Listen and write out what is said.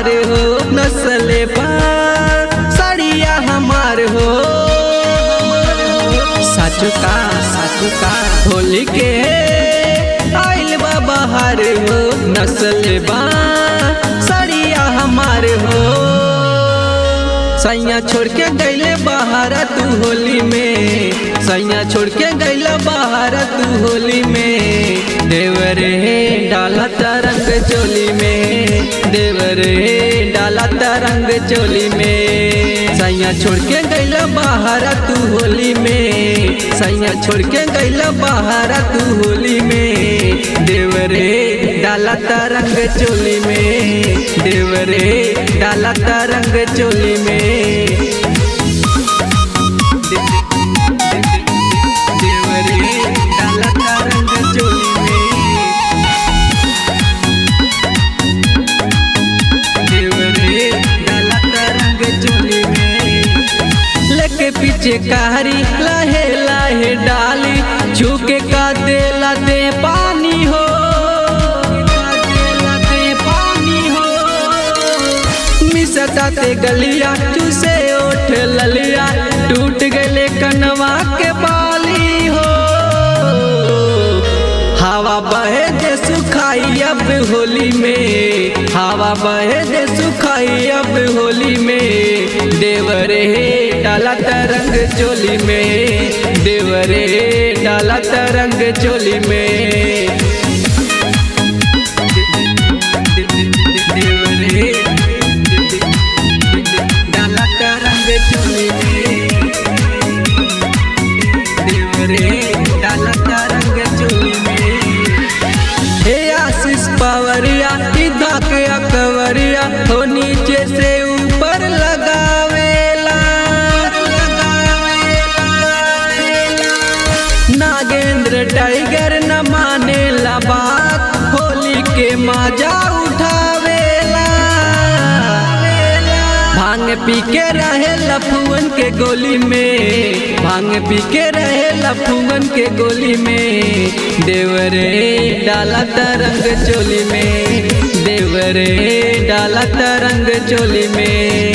बहार हो नस्ले पार साड़िया हमार हो साचु का साचु का होली के आइल बा बहार हो नस्ले बा साड़िया हमार हो सैया छोड़ के गैले बाहर तू होली में सैया छोड़ के गैला बाहर तू होली में देवरे डाला तरंग चोली में देवरे डाला तरंग चोली में सैया छोड़ के गैला बाहर तू होली में सैया छोड़ के गैला बाहर तू होली में देवरे डाला तरंग चोली में देवरे डाला तरंग चोली में देवरे डाला तरंग चोली में देवरे डाला तरंग चोली में लेके पीछे कारी लहे लहे डाली झुके का देला दे पानी हो देला दे पानी हो मिसता ते गलिया चूसे ओठ ललिया टूट गले कनवा के बाली हो हवा बहे दे सुखाई अब होली में हवा बहे दे सुखाई अब होली में देवरे डाला तरंग चोली में देवरे डाला तरंग चोली में देवरे डाला तरंग चोली में देवरे डाला तरंग चोली में हे आशीष पावरिया इधा के अकवरिया हो नीचे से ऊपर लगावेला नागेंद्र टाइगर न मानेला बात होली के मजा उठावेला भांग पी के रहे लफुअन के गोली में भांग पी के रहे लफुअन के गोली में देवरे डाला तरंग चोली में देवरे डाला तरंग चोली में